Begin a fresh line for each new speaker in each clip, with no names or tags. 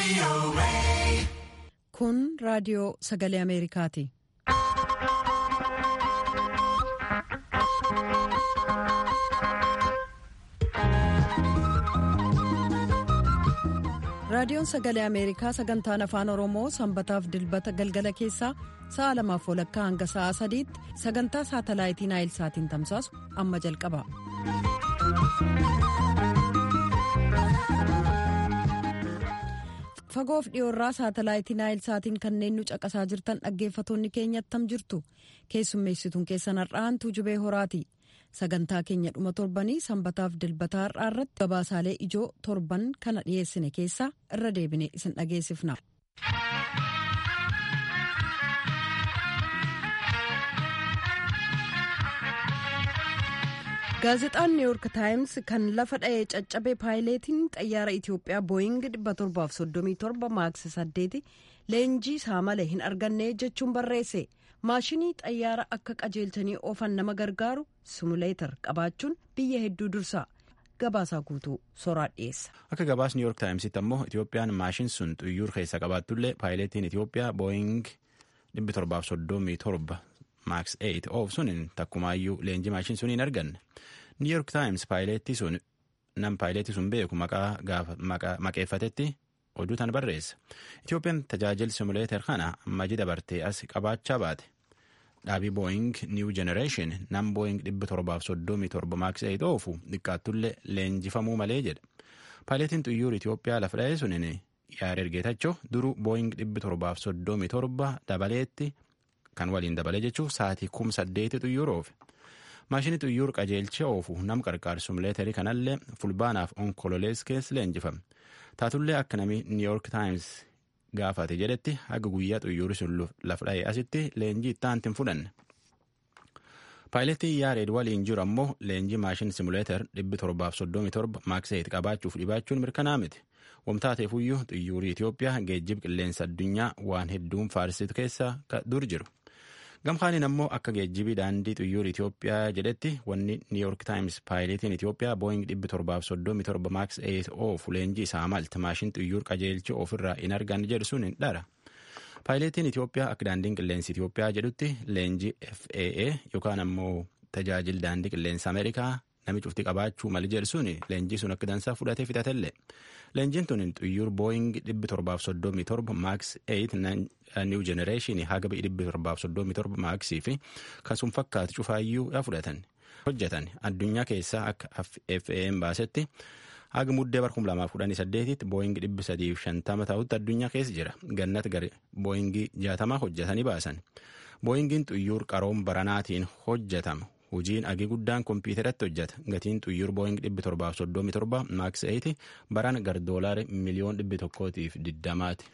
Kun raadiyoo sagalee Ameerikaati. Raadiyoon sagalee Ameerikaa sagantaan afaan Oromoo sanbataaf dilbata galgala keessaa sa'a lamaaf walakkaa hanga sa'a sadiitti sagantaa saatalaayitii Naayilsaatiin tamsaasu amma jalqaba. Fagoof dhiyoorraa saatalaayitii Naayilsaatiin kanneen nu caqasaa jirtan dhaggeeffatoonni keenya attam jirtu keessummeessituun keessan har'aantuu jubee horaati. sagantaa keenya dhuma torbanii sanbataaf dilbataa har'aa irratti gabaasaalee ijoo torban kana dhiyeessine keessaa irra deebine isin dhageessifna. gaazexaan niiwuork taayims kan lafa dha'ee caccabe paayileetiin xayyaara itiyoophiyaa booying 737 maaks 8 leenjii isaa malee hin arganne jechuun barreesse. maashinii xayyaara akka qajeelchanii oofan nama gargaaru simuleetar qabaachuun biyya hedduu dursa gabaasaa guutuu soraa dhiyeessa.
akka gabaas niiwuork taayimsitti ammoo itiyoophiyaan maashin sun xuyyuur keessa qabaattullee paayileetiin itiyoophiyaa booying 737 maaks 8 oofsuun takkumaayyuu leenjii maashin sun hin arganne niiwuork taayims paayileetii sun nam paayileetii sun beeku maqaa maqeeffatetti. oduu tan barreessa itiyoophiyaan tajaajila simuleeter kana ammaji dabartee as qabaachaa baate dhaabii booying niiw jenereeshin nam booying 737 maaks 8 oofu xiqqaattullee leenjifamuu malee jedha paayileetiin xuyyuur itiyoophiyaa lafa dha'ee sunin yaada ergeetachoo duruu booying 737 dabaleetti kan waliin dabalee jechuun sa'aatii kum saddeeti xuyyuur oofe maashinii xuyyuur qajeelcha oofu nam qarqaar simuleeterii kanallee fulbaanaaf onkololees keessa leenjifame. taatullee akka namni niiwuork taayims gaafate jedhetti haga guyyaa xuyyuuri sun lafa dha'e asitti leenjii ittaanti hin fudhanne. paayileetii yaareed waliin jiru ammoo leenjii maashin simuleeter 737 maaks 8 qabaachuuf dhibaachuun mirkanaa miti. wamtaateefuyyuu xuyyuurii Itiyoophiyaa geejjib qilleensa addunyaa waan hedduun faarsitu keessa dur jiru. gamkaaniin ammoo akka geejjibii daandii xuyyuur Itiyoophiyaa jedhetti wanni niiwuork taayims paayileetiin Itiyoophiyaa booying 737 maaks 8 oofu leenjii isaa malti maashin xuyyuur qajeelchi ofirraa hin arganne jedhu sun hin dhara. paayileetiin Itiyoophiyaa akka daandiin qilleensi Itiyoophiyaa jedhutti leenjii FAA yookaan ammoo tajaajila daandii qilleensa Ameerikaa nami cufti qabaachuu mali jedhu sun leenjii sun akka dansaa fudhatee fixatellee. leenjiin tun xuyyuur booying 737 maaks 8 niiw jenereeshinii haga 737 maaksii fi kan sun fakkaatu cufaayyuu fudhatan hojjetan addunyaa keessaa akka FAA'n baasetti haga muddee bara 2018tti booying 350 ta'utti addunyaa keessa jira gannat gari booyingii 60 hojjetanii baasan booyingiin xuyyuur qaroom baranaatiin hojjetama. hojiin agii guddaan kompiitaratti hojjeta gatiin xuyyuur booying 737 maaks 8 baran gar doolaari miliyoon 100tiif 20ti.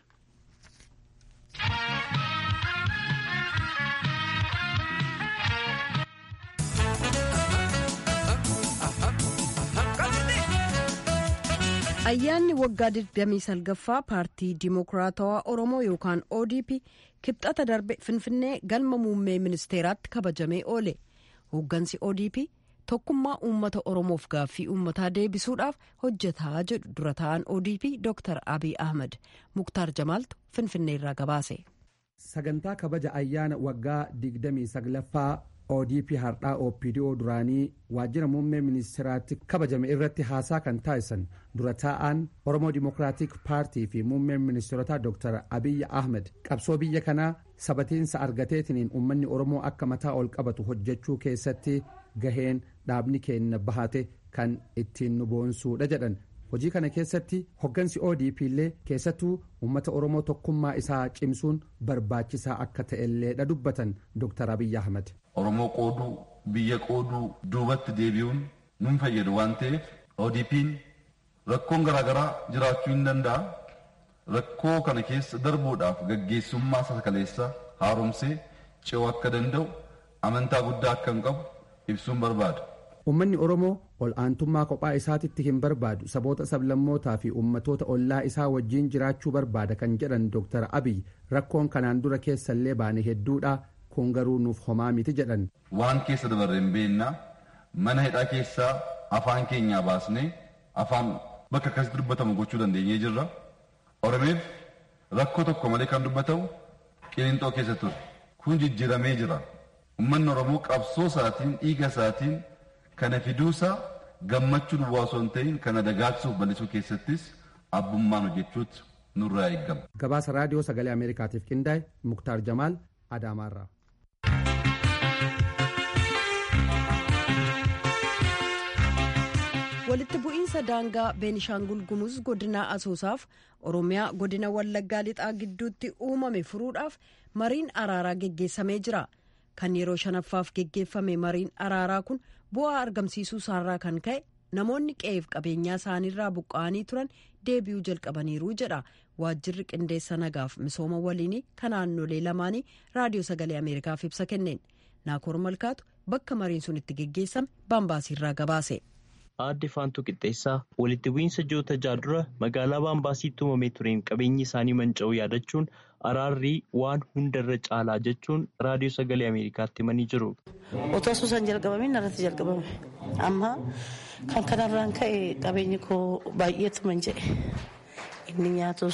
ayyaanni waggaa 29ffaa paartii dimokiraatawaa oromoo yookaan odp kibxata darbe finfinnee galma muummee ministeeraatti kabajamee oole. hooggansi odp tokkummaa uummata oromoof gaaffii uummataa deebisuudhaaf hojjetaa jedhu dura ta'an odp dr abiy ahmed muktaar jamaaltu finfinneerraa gabaase.
sagantaa kabaja ayyaana waggaa 29ffaa odp hardhaa opdo duraanii waajjira muummee ministeeraatti kabajame irratti haasaa kan taasisan dura taa'an oromoo dimokiraatik paartii fi muummeen ministeerotaa dr abiy ahmed qabsoo biyya kanaa sabatiinsa argateetiniin uummanni oromoo akka mataa ol qabatu hojjechuu keessatti gaheen dhaabni keenya bahate kan ittiin nu boonsuudha jedhan hojii kana keessatti hoggansi odp illee keessattuu uummata oromoo tokkummaa isaa cimsuun barbaachisaa akka ta'elleedha dubbatan dr abiy ahmed.
oromoo qooduu biyya qooduu duubatti deebi'uun nun fayyadu waan ta'eef odp'n rakkoon garaagaraa jiraachuu hin danda'a. rakkoo kana keessa darbuudhaaf gaggeessummaa sakaleessa haaromsee ce'uu akka danda'u amantaa guddaa akka hin qabu ibsuun barbaada.
Uummanni Oromoo ol aantummaa kophaa isaatitti hin barbaadu saboota sablammootaa fi uummatoota ollaa isaa wajjin jiraachuu barbaada kan jedhan Dr. Abiy rakkoon kanaan dura keessallee baane hedduudha kun garuu nuuf homaa miti jedhan.
Waan keessa dabarre hin beennaa mana hidhaa keessaa afaan keenyaa baasnee afaan bakka akkasitti dubbatamu gochuu dandeenyee jirra. Oromeef rakkoo tokko malee kan dubbatamu qiliinxoo keessa ture. Kun jijjiiramee jira. Uummanni Oromoo qabsoo isaatiin dhiiga isaatiin kana fiduusaa gammachuun osoo hin ta'in kana dagaagsuuf bal'isuu keessattis abbummaan hojjechuutu nurraa eegama.
Gabaasa raadiyoo sagalee Ameerikaatiif qindaa'e Muktaar Jamaal Adaamaarraa.
walitti bu'iinsa daangaa beenishaangul gumuz godina asoosaaf oromiyaa godina wallaggaa lixaa gidduutti uumame furuudhaaf mariin araaraa geggeessamee jira kan yeroo shanaffaaf geggeeffame mariin araaraa kun bu'aa argamsiisuu isaarraa kan ka'e namoonni qe'eef qabeenyaa isaaniirraa buqqa'anii turan deebi'uu jalqabaniiru jedha waajjirri qindeessa nagaaf misooma waliinii kan naannolee lamaanii raadiyoo sagalee ameerikaaf ibsa kenneen naakoor malkaatu bakka mariin sun itti geggeessame baambaasiirraa gabaase.
aadde faantuu qixxeessaa walitti bu'iinsa ji'oota ja'a dura magaalaa baambaasiitti uumamee tureen qabeenyi isaanii manca'uu yaadachuun araarrii waan hundarra caalaa jechuun raadiyoo sagalee ameerikaatti himanii jiru.
otoo osoo isaan jalqabamiin irratti jalqabame amma kan kanarraan ka'e qabeenyi koo baay'eetu manca'e inni nyaatus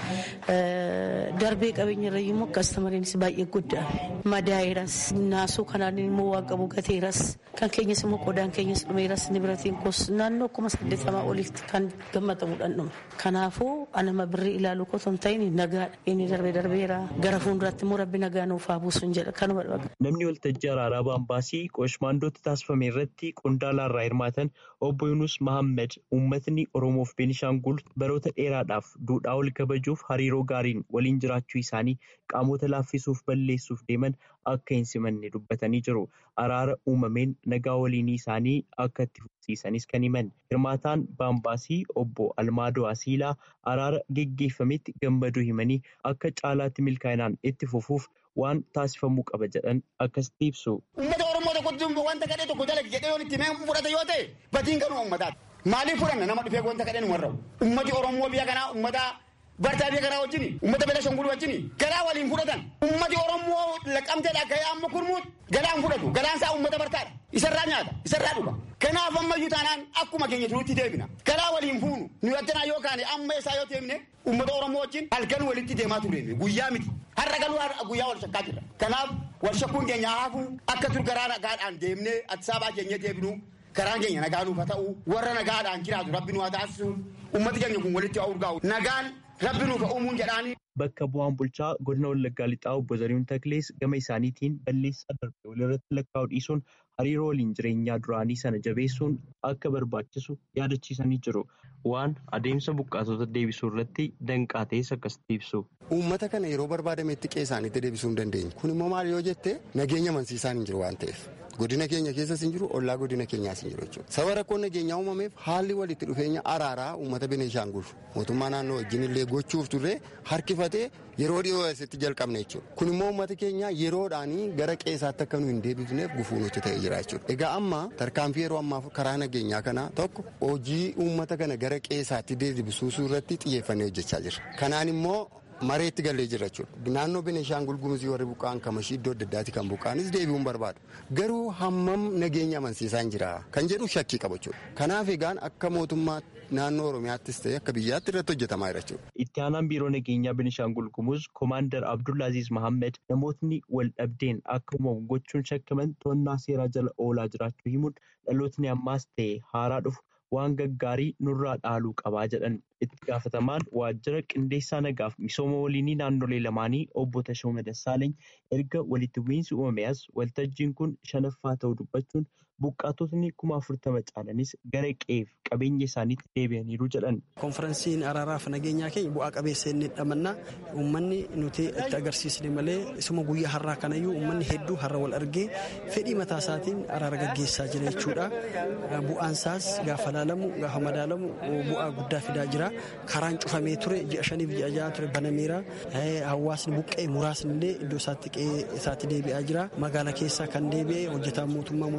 darbee qabeenya irra immoo kastamariinis baay'ee guddaa madaa'iras naasuu kanaan immoo waan qabu gateeras kan keenyas immoo qodaan keenyas dhumeeras ni biratiin kos naannoo kuma saddeetamaa olitti kan gammadamuudhaan dhume kanaafuu anama birrii ilaaluu qoto hin ta'in nagaadha inni darbee darbeera gara fuulduraatti immoo rabbi nagaa nuuf haa buusuun jedha kanuma dhaga.
Namni waltajjii araaraa baambaasii qoshmaandootti taasifame irratti qondaala irraa hirmaatan obbo Yunus Mahammed uummatni Oromoof Beenishaangul baroota dheeraadhaaf duudhaa ol kabajuuf hariiroo gaariin waliin jiraachuu isaanii qaamota laaffisuuf balleessuuf deeman akka hin simanne dubbatanii jiru. Araara uumameen nagaa waliinii isaanii akka itti fufsiisanis kan himan. Hirmaataan baambaasii obbo Almaadoo Asiilaa araara geggeeffametti gammaduu himanii akka caalaatti milkaa'inaan itti fufuuf waan taasifamuu qaba jedhan akkasitti ibsu.
Uummata Oromoo tokkotti wanta kadhee tokko dalage jedhee yoo itti himee fudhata yoo ta'e batiin kanuma uummataati. Maaliif fudhanna nama dhufee wanta kadheen warra ummati Oromoo biyya kanaa ummata bartaa biyya kanaa wajjini ummata Beenishaangul wajjini galaa waliin fudhatan ummati Oromoo laqqamteedha gahee amma kurmuut galaan fudhatu galaan isaa ummata bartaadha isarraa nyaata isarraa dhuga kanaaf ammayyuu taanaan akkuma keenya turutti deebina galaa waliin fuunu nu attanaa yoo kaane amma isaa yoo deemne ummata Oromoo wajjin halkan walitti deemaa turre guyyaa miti har'a galuu guyyaa wal shakkaa jirra kanaaf wal shakkuun keenya haafuu akka dur garaa nagaadhaan deemnee atisaabaa keenya deebinu karaan keenya nagaa nuuf haa ta'u warra nagaadhaan jiraatu rabbi nu haa taasisu ummati keenya kun walitti haa urgaa'u nagaan rabbi nuuf haa uumuun jedhaanii.
Bakka bu'aan bulchaa godina Wallaggaa Lixaa obbo Zarihuun Taklees gama isaaniitiin balleessaa darbe walirratti lakkaa'u dhiisuun hariiroo waliin jireenyaa duraanii sana jabeessuun akka barbaachisu yaadachiisanii jiru. Waan adeemsa buqqaatota deebisuu irratti danqaa ta'es akkasitti ibsu.
Uummata kana yeroo barbaadametti qe'ee isaaniitti deebisuu hin dandeenye. Kun immoo maal yoo jette nageenya amansiisaan hin jiru waan ta'eef. Godina keenya keessas hin jiru, ollaa godina keenyaas hin jiru jechuudha. Saba rakkoon nageenyaa uumameef haalli walitti dhufeenya araaraa uummata Beneeshaangul mootummaa naannoo wajjin illee gochuuf turre harkifatee yeroo dhiyoo asitti jalqabne jechuudha. Kun immoo uummata keenya yeroodhaanii gara qe'eesaatti akka nu hin deebifneef gufuu nutti ta'ee jira jechuudha. Egaa amma tarkaanfii yeroo ammaa karaa nageenyaa kana tokko hojii uummata kana gara qe'eesaatti deebisuu irratti xiyyeeffannee hojjechaa jirra. Kanaan immoo mareetti galee jira jechuudha. Naannoo Beneeshaangul Gumuzii warri buqqa'an kamashii iddoo adda addaatti kan buqqa'anis deebi'uun barbaadu. Garuu hammam nageenya amansiisaa hin jira kan jedhu shakkii qaba jechuudha. Kanaaf egaan akka mootummaa naannoo Oromiyaattis ta'e akka biyyaatti irratti hojjetamaa jira jechuudha.
Itti aanaan biiroo nageenyaa Beneeshaangul Gumuz Koomaandar Abdullaaziz Mahammed namootni wal dhabdeen akka uumamu gochuun shakkaman to'annaa seeraa jala oolaa jiraachuu himuun dhalootni ammaas ta'e haaraa dhufu waan gaggaarii nurraa dhaaluu qabaa jedhan itti gaafatamaan waajjira qindeessaa nagaaf misooma waliinii naannolee lamaanii obbo Tashooma Dassaaleny erga walitti bu'iinsi uumame as waltajjiin kun shanaffaa ta'uu dubbachuun buqqaatotni kuma afurtama caalanis gara qe'eef qabeenya isaaniitti deebi'aniiru jedhan.
Konferansiin araaraaf nageenyaa keenya bu'aa qabeessa inni dhamannaa uummanni nuti itti agarsiisne malee isuma guyyaa har'aa kanayyuu uummanni hedduu har'a wal argee fedhii mataa isaatiin araara gaggeessaa jira jechuudha. Bu'aan isaas gaafa laalamu gaafa madaalamu bu'aa guddaa fidaa jira. Karaan cufamee ture ji'a shaniif ji'a ja'a ture banameera. Hawaasni buqqee muraasni illee iddoo isaatti qe'ee isaatti deebi'aa jira. Magaalaa keessaa kan deebi'e hojjetaan mootummaa muraasni deebi'e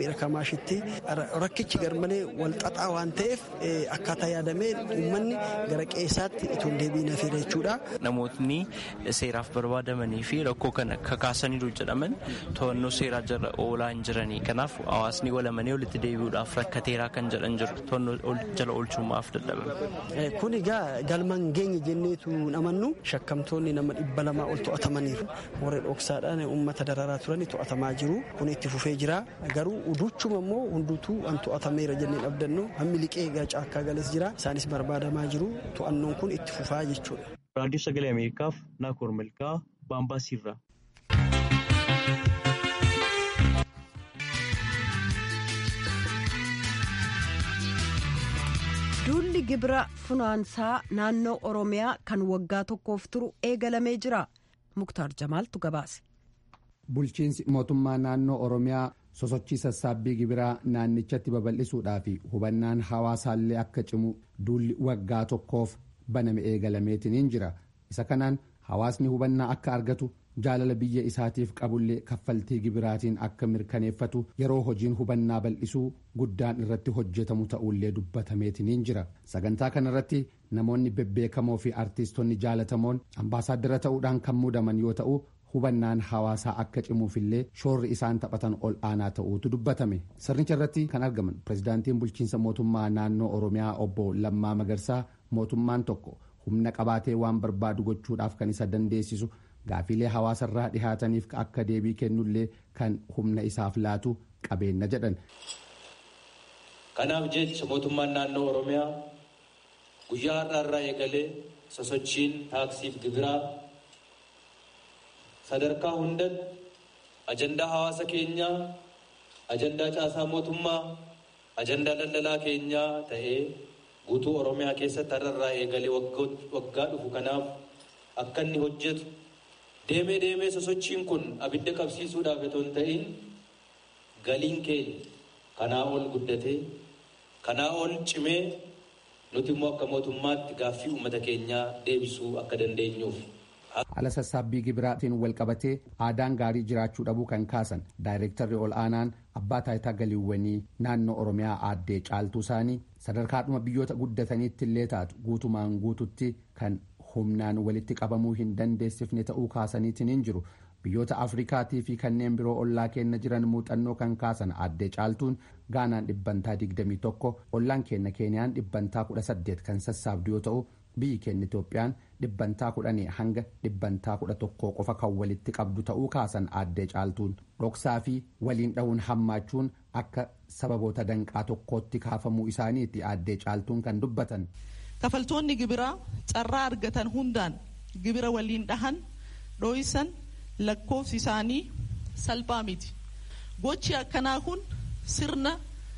beera kamaashitti rakkichi garmalee wal xaxaa waan ta'eef akkaataa yaadamee uummanni gara qeessaatti itoo hin deebiin hafeera jechuudha.
Namootni seeraaf barbaadamanii fi rakkoo kana kakaasaniiru jedhaman to'annoo seeraa jala oolaa hin jiranii kanaaf hawaasni walamanii walitti deebi'uudhaaf rakkateeraa kan jedhan jiru to'annoo jala oolchuudhaaf dadhabame.
Kun egaa galmaan geenye jenneetu amannu shakkamtoonni nama dhibba lamaa ol to'atamaniiru warra dhoksaadhaan uummata dararaa turan to'atamaa jiru kun itti fufee jira garuu uduchuma immoo hunduutuu an to'atameera jennee dhabdannu hammi liqee egaa caakkaa gales jira isaanis barbaadamaa jiru to'annoon kun itti fufaa jechuudha.
raadiyoo sagalee ameerikaaf naakoor milkaa baambaasiirraa.
duulli gibira funaansaa naannoo oromiyaa kan waggaa tokkoof turu eegalamee jira muktaar jamaaltu gabaase.
bulchiinsi mootummaa naannoo oromiyaa sosochii sassaabbii gibiraa naannichatti babal'isuudhaa fi hubannaan hawaasaallee akka cimu duulli waggaa tokkoof baname eegalameetiniin jira isa kanaan hawaasni hubannaa akka argatu jaalala biyya isaatiif qabullee kaffaltii gibiraatiin akka mirkaneeffatu yeroo hojiin hubannaa bal'isuu guddaan irratti hojjetamu ta'ullee dubbatameetiniin jira sagantaa kanarratti namoonni bebbeekamoo fi artiistonni jaalatamoon ambaasaaddara ta'uudhaan kan muudaman yoo ta'u hubannaan hawaasaa akka cimuufillee shoorri isaan taphatan ol aanaa ta'uutu dubbatame sirnicha irratti kan argaman pirezidaantiin bulchiinsa mootummaa naannoo oromiyaa obbo lammaa magarsaa mootummaan tokko humna qabaatee waan barbaadu gochuudhaaf kan isa dandeessisu gaafiilee hawaasarraa dhihaataniif akka deebii kennullee kan humna isaaf laatu qabeenya jedhan.
kanaaf jecha mootummaan naannoo oromiyaa guyyaa har'aarraa eegalee sosochiin taaksiif gibiraa sadarkaa hundatti ajandaa hawaasa keenyaa ajandaa caasaa mootummaa ajandaa daldalaa keenyaa ta'ee guutuu oromiyaa keessatti har'arraa eegalee waggaa dhufu kanaaf akka inni hojjetu deemee deemee sosochiin kun abidda qabsiisuudhaaf otoo hin ta'in galiin keenya kanaa ol guddatee kanaa ol cimee nuti immoo akka mootummaatti gaaffii uummata keenyaa deebisuu akka dandeenyuuf.
ala sassaabbii gibiraatiin walqabatee aadaan gaarii jiraachuu dhabuu kan kaasan daayireektarri ol aanaan abbaa taayitaa galiiwwanii naannoo oromiyaa aaddee caaltuu isaanii sadarkaadhuma biyyoota guddataniitti illee taatu guutumaan guututti kan humnaan walitti qabamuu hin dandeessifne ta'uu kaasaniitiin hin jiru biyyoota afrikaatii fi kanneen biroo ollaa keenya jiran muuxannoo kan kaasan aaddee caaltuun gaanaan dhibbantaa 21 ollaan keenya keeniyaan dhibbantaa 18 kan sassaabdu yoo ta'u biyyi keenya itoophiyaan dhibbantaa kudhanii hanga dhibbantaa kudha tokkoo qofa kan walitti qabdu ta'uu kaasan aaddee caaltuun dhoksaa fi waliin dhahuun hammaachuun akka sababoota danqaa tokkootti kaafamuu isaaniiti aaddee caaltuun kan dubbatan.
kafaltoonni gibiraa carraa argatan hundaan gibira waliin dhahan dhooysan lakkoofsi isaanii salphaa miti gochi akkanaa kun sirna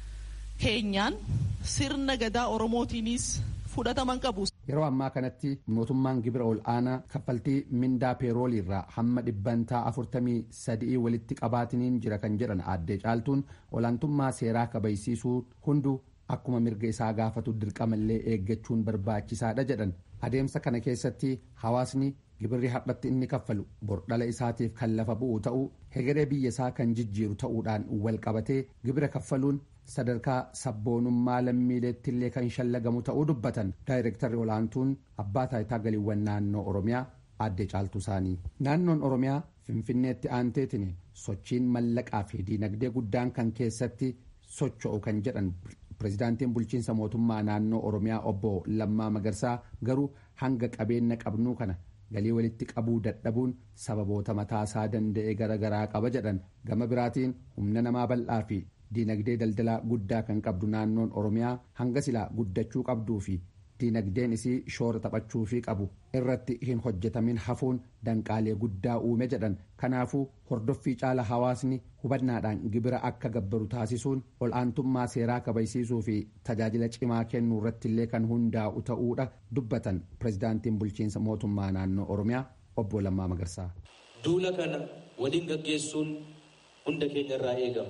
keenyaan sirna gadaa oromootiinis fudhataman qabu.
yeroo ammaa kanatti mootummaan gibira ol aanaa kaffaltii mindaa peeroolii irraa hamma dhibbantaa afurtamii sadii walitti qabaatiniin jira kan jedhan aaddee caaltuun olaantummaa seeraa kabachiisuu hunduu akkuma mirga isaa gaafatu dirqamallee eeggachuun barbaachisaadha jedhan adeemsa kana keessatti hawaasni gibirri har'atti inni kaffalu bordhala isaatiif kan lafa bu'u ta'uu hegeree biyya isaa kan jijjiiru ta'uudhaan wal qabatee gibira kaffaluun sadarkaa sabboonummaa lammiileetti illee kan shallagamu ta'uu dubbatan daayireektarri olaantuun abbaa taayitaa galiiwwan naannoo oromiyaa aaddee caaltuu isaanii naannoon oromiyaa finfinneetti aanteetiin sochiin mallaqaa fi diinagdee guddaan kan keessatti socho'u kan jedhan pirezidaantiin bulchiinsa mootummaa naannoo oromiyaa obbo lammaa magarsaa garuu hanga qabeenya qabnuu kana galii walitti qabuu dadhabuun sababoota mataasaa danda'e garaagaraa qaba jedhan gama biraatiin humna namaa bal'aa fi diinagdee daldalaa guddaa kan qabdu naannoon oromiyaa hanga silaa guddachuu qabduu fi diinagdeen isii shoora taphachuu fi qabu irratti hin hojjetamin hafuun danqaalee guddaa uume jedhan kanaafuu hordoffii caala hawaasni hubannaadhaan gibira akka gabbaru taasisuun ol aantummaa seeraa kabachiisuu fi tajaajila cimaa kennuu irratti illee kan hundaa'u ta'uudha dubbatan pirezidaantiin bulchiinsa mootummaa naannoo oromiyaa obbo Lammaa Magarsaa.
Duula kana waliin gaggeessuun hunda keenya irraa eegama.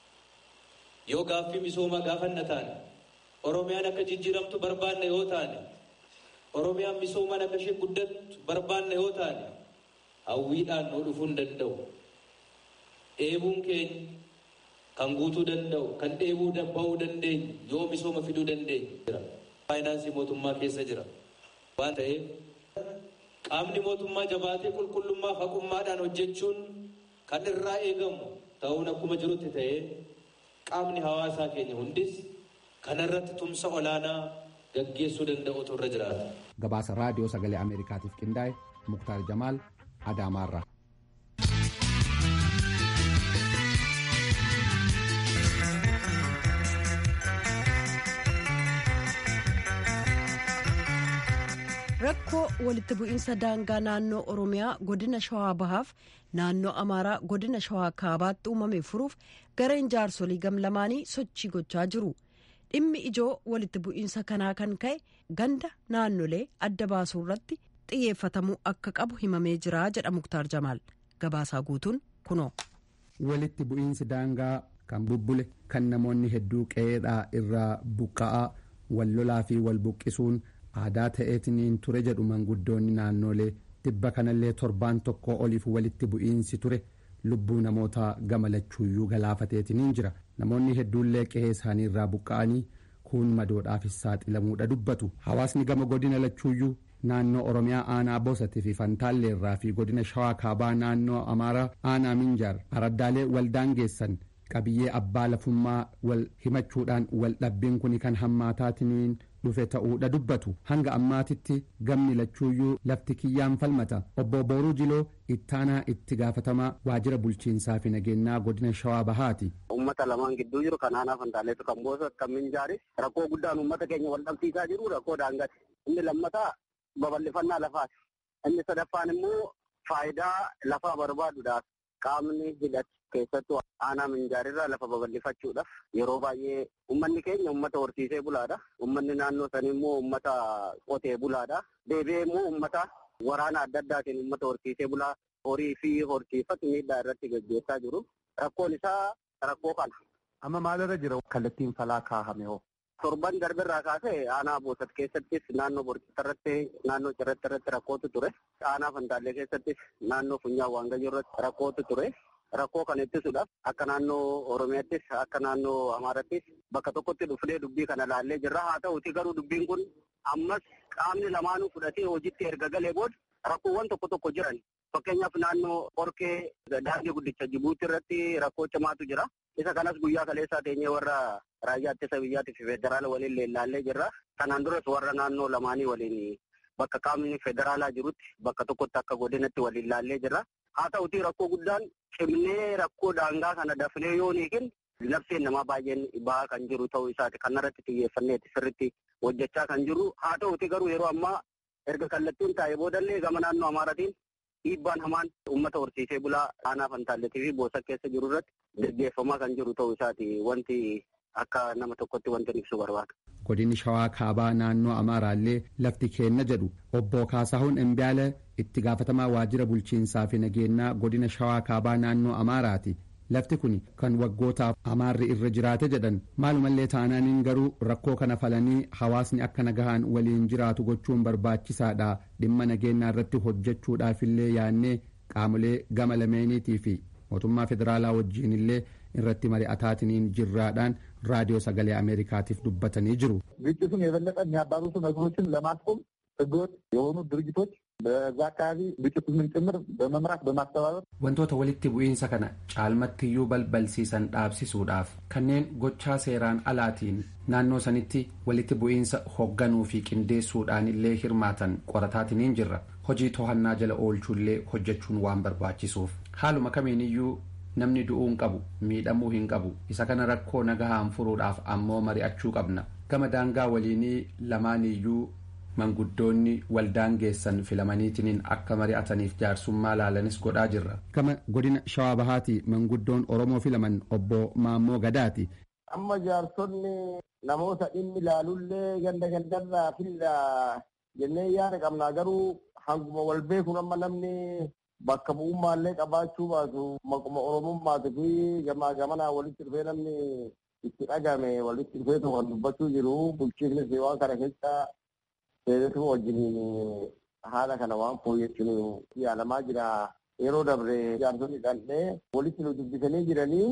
Yoo gaaffii misoomaa gaafanna taane Oromiyaan akka jijjiiramtu barbaanne yoo taane Oromiyaan misoomaan akka ishee guddattu barbaanne yoo taane hawwiidhaan nuu dhufuu hin danda'u. Eebuun keenya kan guutuu danda'u kan dheebuu bahuu dandeenyu yoo misooma fiduu dandeenyu jira. Faayinaansii mootummaa keessa jira. Waan ta'eef qaamni mootummaa jabaatee qulqullummaa haqummaadhaan hojjechuun kan irraa eegamu ta'uun akkuma jirutti ta'ee qaamni hawaasaa keenya hundis kanarratti tumsa olaanaa gaggeessuu danda'utu irra jiraata.
Gabaasa raadiyoo sagalee Ameerikaatiif qindaa'e Muktaar Jamaal Adaamaarraa.
rakkoo walitti bu'iinsa daangaa naannoo oromiyaa godina shawaa bahaaf naannoo amaaraa godina shawaa kaabaatti uumame furuuf gareen jaarsolii gamlamaanii sochii gochaa jiru dhimmi ijoo walitti bu'iinsa kanaa kan ka'e ganda naannolee adda baasuu irratti xiyyeeffatamuu akka qabu himamee jira jedha muktaar jamaal gabaasaa guutuun kunoo.
walitti bu'iinsi daangaa kan bubbule kan namoonni hedduu qe'eedhaa irraa buqqa'aa wal lolaa fi wal buqqisuun. aadaa ta'eetiniin ture jedhu manguddoonni naannolee tibba kanallee torbaan tokko oliif walitti bu'iinsi ture lubbuu namoota gama lachuuyyuu galaafateetiniin jira namoonni hedduullee qe'ee isaanii irraa buqqa'anii kuun madoodhaafis saaxilamuudha dubbatu hawaasni gama godina lachuuyyuu naannoo oromiyaa aanaa bosatii fi fantaalleerraa fi godina shawaa kaabaa naannoo amaaraa aanaa minjaar araddaalee waldaangeessan qabiyyee abbaa lafummaa wal himachuudhaan wal dhabbiin kun kan hammaataatiniin dhufe ta'uudha dubbatu hanga ammaatitti gamni lachuuyyuu lafti kiyyaan falmata obbo booruu jiloo ittaanaa itti gaafatamaa waajjira bulchiinsaa fi nageenyaa godina shawaa bahaati.
ummata lamaan gidduu jiru kan aanaa fantaaleetu kan boosa kan minjaari rakkoo guddaan ummata keenya wal dhabsiisaa jiru rakkoo daangaati inni lammataa babal'ifannaa lafaati inni sadaffaan immoo faayidaa lafaa barbaaduudhaaf qaamni hidhate keessattuu aanaa minjaarirraa lafa babal'ifachuudhaaf yeroo baay'ee ummanni keenya ummata horsiisee bulaadha. Ummanni naannoo sanii immoo ummata qotee bulaadha. Deebi'ee immoo ummata waraana adda addaatiin ummata horsiisee bulaa horii fi horsiifatu miidhaa irratti gaggeessaa jiru. Rakkoon isaa rakkoo kana.
Amma maalirra jira kallattiin falaa kaahame hoo?
Torban darbirraa kaasee aanaa boosat keessattis naannoo borcita irratti naannoo cirratti irratti rakkootu ture. Aanaa fantaallee keessattis naannoo funyaan waangayyoo irratti rakkootu ture. Rakkoo kana ittisuudhaaf akka naannoo Oromiyaattis akka naannoo Amaarattis bakka tokkotti dhufnee dubbii kana laallee jirra. Haa ta'uti garuu dubbiin kun ammas qaamni lamaanuu fudhatee hojiitti erga galee booda rakkoowwan tokko tokko jiran. Fakkeenyaaf naannoo Qorkee daandii guddicha Jibuuti irratti rakkoo cimaatu jira. Isa kanas guyyaa kaleessaa teenyee warra raayyaa ittisa biyyaatii fi federaala waliin leellaallee jirra. Kanaan duras warra naannoo lamaanii waliin bakka qaamni federaalaa jirutti bakka tokkotti akka godinatti waliin laallee jirra. Haa ta'uti rakkoo guddaan cimnee rakkoo daangaa kana dafnee yoo hiikin labseen namaa baay'een bahaa kan jiru ta'uu isaati. Kanarratti xiyyeeffanneeti sirriitti hojjechaa kan jiru. Haa ta'uti garuu yeroo ammaa erga kallattiin taa'ee boodallee gama naannoo Amaaratiin dhiibbaan hamaan uummata horsiisee bulaa aanaa fantaalletii fi boosa keessa jiru irratti gaggeeffamaa kan jiru ta'uu isaati. Wanti akka nama tokkotti wanti ibsu barbaada.
godinni shawaa kaabaa naannoo amaaraallee lafti keenna jedhu obbo kaasahuun embiyaala itti gaafatamaa waajjira bulchiinsaa fi nageenyaa godina shawaa kaabaa naannoo amaaraati lafti kun kan waggootaaf amaarri irra jiraate jedhan maalumallee taanaaniin garuu rakkoo kana falanii hawaasni akka nagahaan waliin jiraatu gochuun barbaachisaadha dhimma nageenyaa irratti hojjechuudhaafillee yaannee qaamolee gama lameeniitii fi mootummaa federaalaa wajjiinillee irratti mari'ataatiniin jirraadhaan raadiyoo sagalee አሜሪካቲፍ dubbatanii jiru
ግጭቱን የበለጠ የሚያባብሱ ነገሮችን ለማስቆም ህገወጥ የሆኑ ድርጅቶች በዛ አካባቢ ግጭቱን ጭምር በመምራት በማስተባበር
wantoota walitti bu'iinsa kana caalmattiyyuu balbalsiisan dhaabsisuudhaaf kanneen gochaa seeraan alaatiin naannoo sanitti walitti bu'iinsa hoogganuu fi qindeessuudhaan illee hirmaatan qorataatiniin jirra hojii to'annaa jala oolchuullee hojjechuun waan barbaachisuuf haaluma kamiiniyyuu namni du'uu hin qabu miidhamuu hin qabu isa kana rakkoo nagahaan furuudhaaf ammoo mari'achuu qabna gama daangaa waliinii lamaaniyyuu manguddoonni waldaangeessan filamaniitiniin akka mari'ataniif jaarsummaa laalanis godhaa jirra gama godina shawaa bahaati manguddoon oromoo filaman obbo maammoo gadaati
amma jaarsonni namoota dhimmi ilaalullee ganda gandarraa filla jennee yaada qabnaa garuu hanguma wal beekuun amma namni bakka bu'ummaallee qabaachuu baatu maquma oromummaatii fi gamaa gamanaa walitti dhufee namni itti dhagame walitti dhufee tokko dubbachuu jiru bulchiinnis waan kana keessa seeretu wajjiniin haala kana waan fooyyessuun yaalamaa jira yeroo dabre jaarsonni dhandhee walitti nu dubbisanii jiranii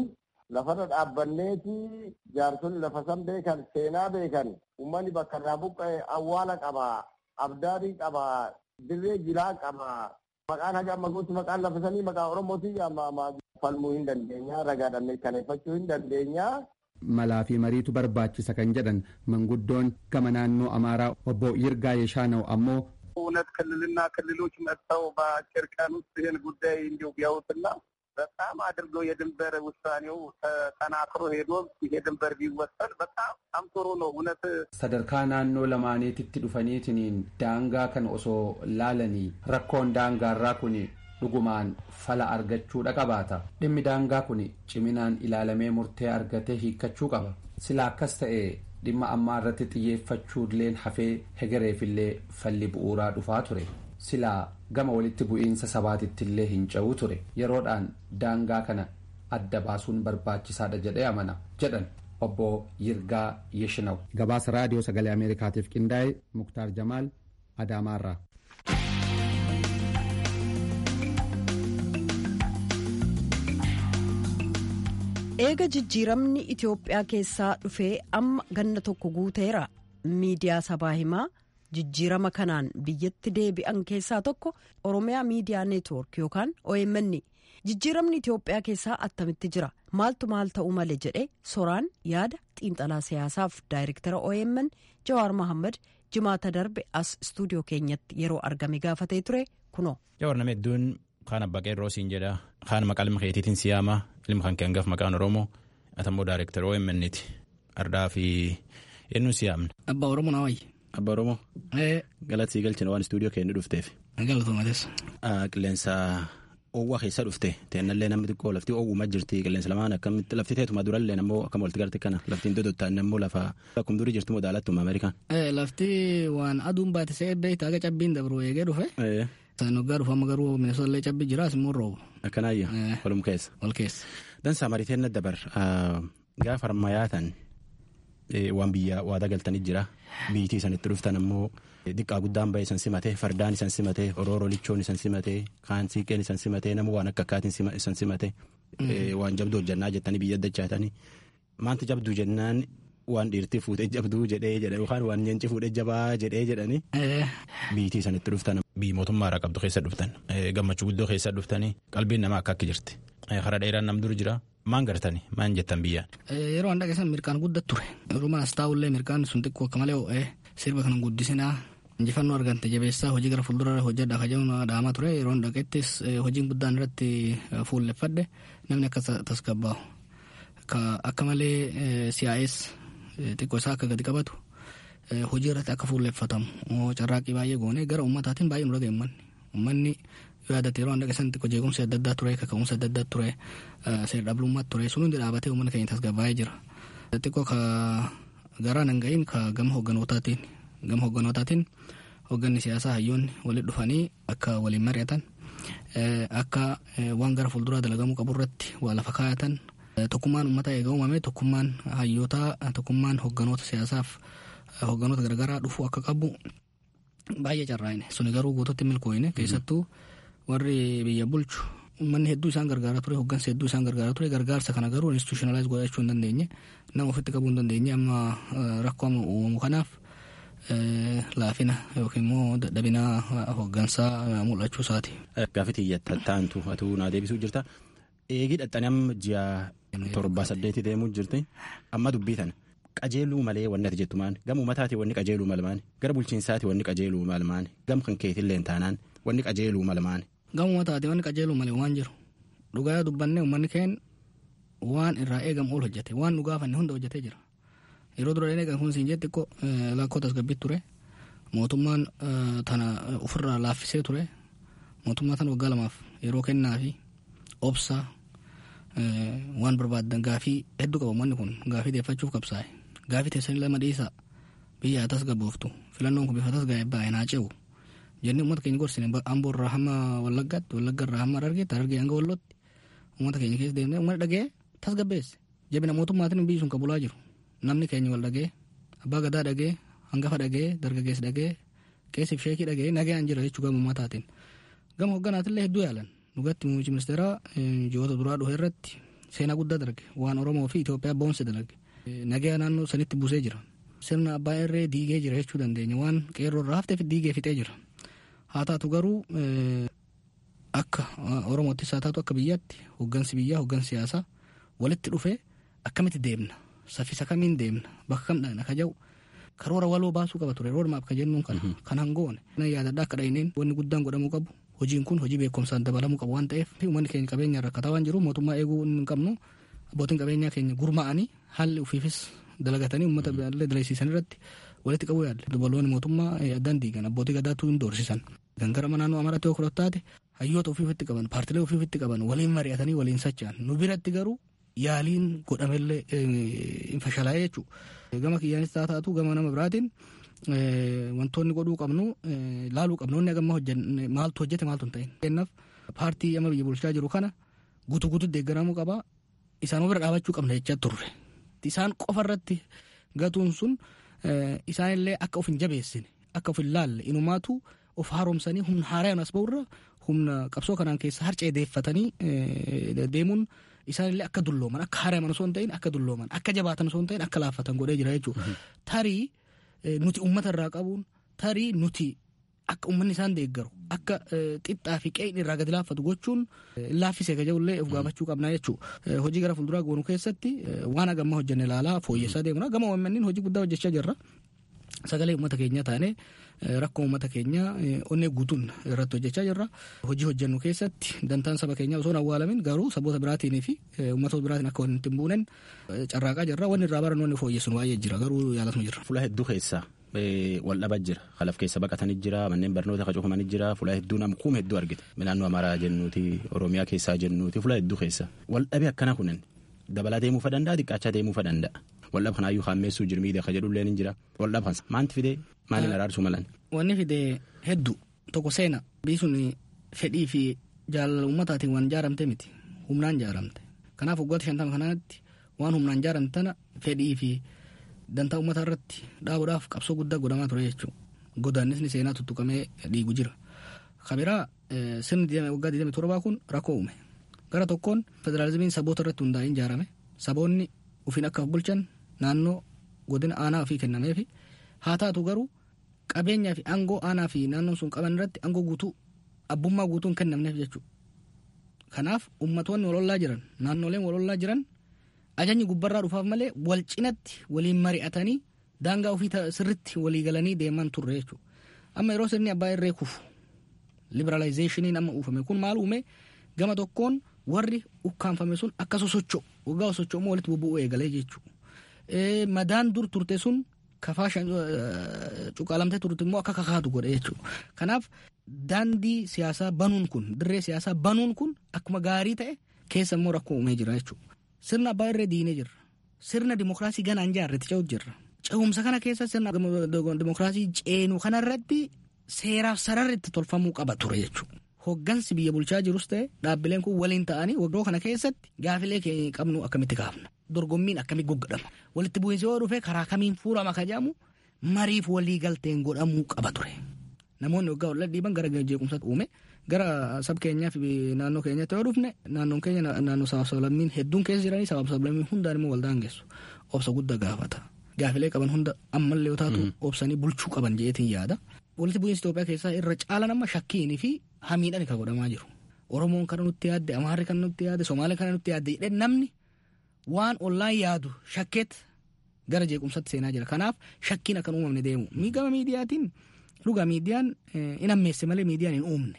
lafarra dhaabbanneeti jaarsonni lafa san beekan seenaa beekan uummanni bakka irraa buqqa'e awwaala qaba abdaarii qaba dirree jiraa qaba maqaan haga amma gooti maqaan lafa sanii maqaa oromooti amma falmuu hin dandeenya ragaadhaan mirkaneeffachuu hin dandeenya.
malaa fi mariitu barbaachisa kan jedhan manguddoon gama naannoo amaaraa obbo Yirgaa Yeshaanau ammoo
እውነት ክልልና ክልሎች መጥተው በአጭር ቀን ውስጥ ይህን ጉዳይ እንዲሁ ቢያዩትና በጣም አድርገው የድንበር ውሳኔው ተጠናክሮ ሄዶ ይሄ ድንበር ቢወሰን በጣም ጥሩ ነው። እውነት
sadarkaa naannoo lamaaniititti dhufaniitiniin daangaa kan osoo laalanii rakkoon daangaarraa kun dhugumaan fala argachuudha qabaata dhimmi daangaa kun ciminaan ilaalamee murtee argatee hiikkachuu qaba sila akkas ta'e dhimma ammaa irratti xiyyeeffachuulleen hafee hegereefillee falli bu'uuraa dhufaa ture silaa gama walitti bu'iinsa sabaatittillee hin ca'uu ture yeroodhaan daangaa kana adda baasuun barbaachisaadha jedhee amana jedhan obbo Yirgaa Yeshinaw. Gabaasa raadiyoo sagalee Ameerikaatiif qindaa'e Muktaar Jamaal Adaamaarraa.
eega jijjiiramni itiyoophiyaa keessaa dhufee amma ganna tokko guuteera miidiyaa sabaa himaa jijjiirama kanaan biyyatti deebi'an keessaa tokko oromiyaa miidiyaa neetwoork yookaan omn jijjiiramni itiyoophiyaa keessaa attamitti jira maaltu maal ta'uu male jedhe soraan yaada xiinxalaa siyaasaaf daayirektara omn jawaar mohammad jimaata darbe as istuudiyoo keenyatti yeroo argame gaafatee ture kunoo.
jawaar nama hedduun kaan abbaa qeerroo siin jedha kaan maqaa ilma keetiitiin siyaama ilma kan kee hangaf maqaan oromoo atammoo daayirektara omn'ti ardaa fi eenyuun siyaamna.
Abbaa Oromoo na wayyi.
Abbaa Oromoo. Galata sii galchina waan istuudiyoo keenya dhufteef.
Galatoomates.
Qilleensa oowwaa keessa dhufte teennallee namni xiqqoo lafti oowwumaa jirti qilleensa lamaan akkamitti lafti teetuma durallee ammoo akkam walitti garte kana laftiin dodottaan ammoo lafa akkuma durii jirtu modaalatuma Ameerikaan.
Lafti waan aduun baate se'ee beektaa aga cabbiin dabru eegee dhufe. Sanoggaa dhufa amma garuu Minnesotallee cabbi jiraas immoo roobu.
Akkanaayya. Walum keessa.
Wal keessa.
Dansaa mariiteen dabar gaafa harmayyaatan waan biyya waadaa galtanii jira biitii isanitti dhuftan ammoo xiqqaa guddaan bahee isan simatee fardaan isan simatee orooroo lichoon isan simatee kaan siiqeen isan simatee nama waan akka akkaatiin isan simatee waan jabduu hojjannaa jettanii biyya addachaatanii maanti jabduu jennaan waan dhiirtii fuudhee jabduu jedhee jedhan yookaan waan nyeenci fuudhee jabaa jedhee jedhanii biitii isanitti dhuftan biyyi mootummaa irraa qabdu keessa dhuftan gammachuu guddoo keessa dhuftanii qalbiin namaa akka akka jirti hara dheeraan nam dur jira maan gartani maan jettan biyyaan.
Yeroo an dhaqeessan mirkaan guddat ture yeroomaas taa'ullee mirkaan sun xiqqoo akka malee ho'ee sirba kana guddisinaa injifannoo argante jabeessaa hojii gara fuuldura hojjedha kajaa'uun dhaamaa ture yeroo dhaqettis hojiin guddaan irratti fuulleffadhe namni akka tasgabbaa'u akka malee siyaa'ees xiqqoo isaa akka gadi qabatu hojii irratti akka fuulleffatamu carraaqqii baay'ee goone gara ummataatiin baay'ee nu dhaga'e ummanni ummanni yaadate yeroo hunda keessatti xiqqoo jeequmsi adda addaa ture kaka'umsi adda addaa ture seera dhablummaa ture sun hundi dhaabatee uummanni keenya tasgabbaa'ee jira. Xiqqoo ka garaa nan ga'iin ka gama hogganootaatiin gama hogganootaatiin hogganni siyaasaa hayyoonni walitti dhufanii akka waliin mari'atan akka waan gara fuulduraa dalagamuu qabu irratti waa lafa kaayatan tokkummaan uummataa eega uumame tokkummaan hayyootaa tokkummaan hogganoota siyaasaaf hogganoota garagaraa dhufuu akka qabu baay'ee carraa'ine suni garuu guututti milkooyine keessattuu warri biyya bulchu uummanni hedduu isaan gargaaraa ture hoggansa hedduu isaan gargaaraa ture gargaarsa kana garuu institutionalize godhachuu hin dandeenye nama ofitti qabuu hin dandeenye amma rakkoo amma uumamu kanaaf laafina yookiin immoo dadhabina hoggansaa mul'achuu isaati.
Gaafii xiyyatta taantu atuu naa deebisuu jirta. Eegii dhaxxanii amma ji'a torba saddeeti deemuu jirti. Amma dubbii tana. qajeeluu malee wanni ati jettu maani gama uummataati wanni qajeeluu malmaani gara bulchiinsaati wanni qajeeluu malmaani gama kan keetillee taanaan wanni qajeeluu malmaani.
Gama uummataati wanni qajeeluu malee waan jiru dhugaa dubbanne uummanni keen waan irraa eegamu ol hojjete waan nu gaafanne hunda hojjetee jira yeroo dura eegan kun siin jetti ko lakkoo tasgabbii ture mootummaan tana ofirraa laaffisee ture mootummaa tana waggaa lamaaf yeroo kennaa fi obsaa waan barbaaddan gaafii hedduu qaba uummanni kun gaafii deeffachuuf qabsaa'e. gaafii teessanii lama dhiisaa biyya atas gabooftu filannoon kun bifa tasgaa'e baay'ee naa ce'u jennee uummata keenya gorsine amboo irraa hamma wallaggaatti wallagga irraa hamma argeetti argee hanga wallootti uummata keenya keessa deemnee uummanni dhagee tasgabbeesse jabina mootummaatiin biyyi sun qabulaa jiru namni keenya wal dhagee abbaa gadaa dhagee hangafa dhagee dargaggeessi dhagee qeessiif sheekii dhagee nagayaan jira jechuu gama uummataatiin gama hogganaatillee hedduu yaalan dhugatti muummichi ministeeraa ji'oota duraa dhufe irratti seenaa guddaa dalage waan oromoo fi Itoophiyaa boonse dalage nagaa naannoo sanitti buusee jira sirna abbaa irree diigee jira jechuu dandeenya waan qeerroo irraa hafteef diigee fixee jira haa taatu garuu akka oromoottis haa taatu akka biyyaatti hoggansi biyyaa hoggansi siyaasaa walitti dhufee akkamitti deemna saffisa kamiin deemna bakka kam dhaqna ka jedhu karoora waloo baasuu qaba ture roodmaap ka jennuun kana kan hangoone yaadadha akka dhahineen wanni guddaan godhamuu qabu hojiin kun hojii beekumsaan dabalamuu qabu waan ta'eef uummanni keenya qabeenya rakkataa waan jiru mootummaa eeguu hin qabnu abbootiin qabeenyaa keenya gurmaa'anii haalli ufiifis dalagatanii uummata illee dalaysiisan irratti walitti qabuu yaalle dubaloonni mootummaa addaan diigan abbootii gadaatu hin doorsisan gangara naannoo amaraatti yoo fudhattaate hayyoota ofiifitti qaban paartilee ofiifitti qaban waliin mari'atanii waliin socho'an nu biratti garuu yaaliin godhamellee hin fashalaa'ee jechuudha gama kiyyaanis haa taatu gama nama biraatiin wantoonni godhuu qabnu laaluu qabnu inni agamma hojjenne maaltu hojjete maaltu hin ta'in. Kennaaf paartii amma biyya bulchaa jiru kana guutuu guutuu deeggaramuu qaba isaan bira dhaabachuu qabna jechaa turre. Isaan qofa irratti gatuun sun isaanillee akka of hin jabeessine akka of hin laalle inumaatu of haaromsanii humna haaraan as ba'urra humna qabsoo kanaan keessa harcee deeffatanii deemuun isaanillee akka dullooman akka haaraman osoo hin ta'in akka dullooman akka jabaatan osoo hin ta'in akka laaffatan godhee jira jechuudha. Tarii nuti uummata irraa qabuun tarii nuti akka uummanni isaan deeggaru akka xixxaa fi qe'in irraa gadi laaffatu gochuun laaffisee gaja'ullee of gaafachuu qabna jechuudha. Hojii gara fuulduraa goonu keessatti waan agamma hojjenne ilaalaa fooyyessaa deemna. Gama uummanniin hojii guddaa hojjechaa jirra. Sagalee uummata keenyaa taanee rakkoo uummata keenyaa onnee guutuun irratti hojjechaa jirra. Hojii hojjennu keessatti dantaan saba keenyaa osoo hin awwaalamin garuu saboota biraatiin fi uummatoota biraatiin akka walitti hin buunen carraaqaa jirra. Wanni irraa barannu wanni fooyyessuun baay'ee jira garuu yaalasuma jirra.
Fuula hedduu keessaa wal dhabaa jira. Kalaf keessa baqatanii jira. Manneen barnoota cufamanii jira. Fuula hedduu nama kuuma hedduu argite. Naannoo Amaaraa jennuuti. Oromiyaa keessaa jennuuti. Fuula hedduu keessa. Wal dhabee akkana kunin dabalaa deemuufa danda'a xiqqaachaa deemuufa danda'a. Waldhaba kanaayyuu haammeessuu jirmiidha ka jedhullee ni jira. Waldhaba kan maanti fidee maaliin araarsuu malan?
Wanni fidee hedduu tokko seena biisuun fedhii fi jaalala uummataatiin waan ijaaramte miti humnaan ijaaramte. Kanaaf waggoota shantama kanaatti waan humnaan ijaaramte tana fedhii fi dantaa uummataa irratti dhaabuudhaaf qabsoo guddaa godhamaa ture jechuudha. Godaannisni seenaa tuttuqamee dhiigu jira. Kabiraa sirni waggaa 27 kun rakkoo uume. Gara tokkoon federaalizimiin saboota irratti hundaa'ee ijaarame. Saboonni ufiin akka bulchan naannoo godina aanaa ofii kennameefi haa taatu garuu qabeenyaa fi aangoo aanaa fi naannoon sun qaban irratti aangoo guutuu abbummaa guutuu hin kennamneef jechuudha. Kanaaf ummatoonni walollaa jiran naannoleen walollaa jiran ajajni gubbarraa dhufaaf malee wal cinatti waliin mari'atanii daangaa ofii sirritti walii galanii deeman turre jechuudha. Amma yeroo sirni abbaa irree kufu liberaalayizeeshiniin amma uufame kun maal uume gama tokkoon warri ukkaanfame sun akka sosocho'u waggaa sosocho'ummoo walitti bubbu'uu eegalee jechuudha. Madaan dur turte sun kafaa cuqaalamtee turte immoo akka kakaatu godhe jechuudha. Kanaaf daandii siyaasaa banuun kun dirree siyaasaa banuun kun akkuma gaarii ta'e keessa immoo rakkoo uumee jira jechuudha. Sirna abbaa irree diinee jirra. Sirna dimokiraasii ganaan jaarretti ce'utu jirra. Ce'umsa kana keessa sirna dimokiraasii ceenu kanarratti seeraaf sararri itti tolfamuu qaba ture jechuudha. Hoggansi biyya bulchaa jirus ta'e dhaabbileen kun waliin ta'anii waggaa kana keessatti gaafilee keenya qabnu akkamitti kaafna. Dorgommiin akkamitti goggodhama. Walitti bu'iinsi yoo dhufe karaa kamiin fuulama ka jedhamu mariif walii galteen godhamuu qaba ture. Namoonni waggaa wal dhiiban gara jeequmsaatti uume gara sab keenyaa fi naannoo keenyatti yoo dhufne naannoon keenya naannoo sabaaf sablammiin hedduun keessa jiranii sabaaf sablammiin hundaan immoo waldaan geessu. Obsa guddaa gaafata. Gaafilee qaban hunda ammallee yoo taatu obsanii bulchuu qaban jeetiin yaada. Walitti bu'iinsi Itoophiyaa keessaa irra caalan amma shakkiinii fi hamiidhaan kan godhamaa jiru. Oromoon kana nutti yaadde, Amaarri kana nutti yaadde, Somaalee kana nutti yaadde jedhee namni waan ollaan yaadu shakkeet gara jeequmsatti seenaa jira. Kanaaf shakkiin akka uumamne deemu. Gama miidiyaatiin dhugaa miidiyaan hin ammeesse malee miidiyaan hin uumne.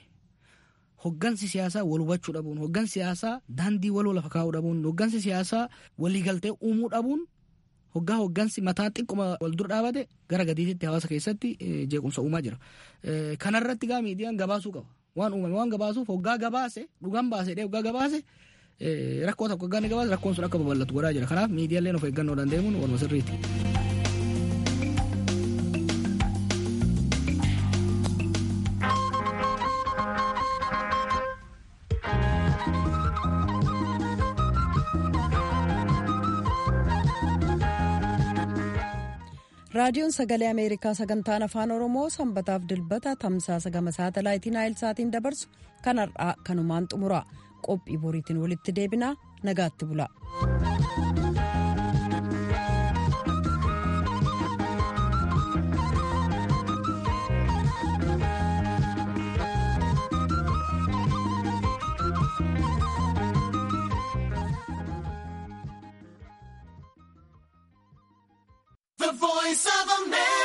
Hoggansi siyaasaa wal hubachuu dhabuun, hoggansi siyaasaa daandii waloo lafa kaa'uu dhabuun, hoggansi siyaasaa waliigaltee uumuu dhabuun hoggaa hoggansi mataa xiqquma wal dura dhaabate gara gadiitti hawaasa keessatti jeequmsa uumaa jira. Kanarratti gaa miidiyaan gabaasuu qaba. Waan uumame waan gabaasuuf hoggaa gabaase dhugaan baase dhee hoggaa gabaase rakkoo tokko hoggaa ni gabaase rakkoon sun akka babal'atu godhaa jira. Kanaaf miidiyaaleen of eeggannoo dandeemuun waluma sirriiti.
raadiyoon sagalee ameerikaa sagantaan afaan oromoo sanbataaf dilbata tamsaasa gama saatalaayitii naayilsaatiin dabarsu kan har'aa kanumaan xumura qophii boriitiin walitti deebinaa nagaatti bula.
The voice of America.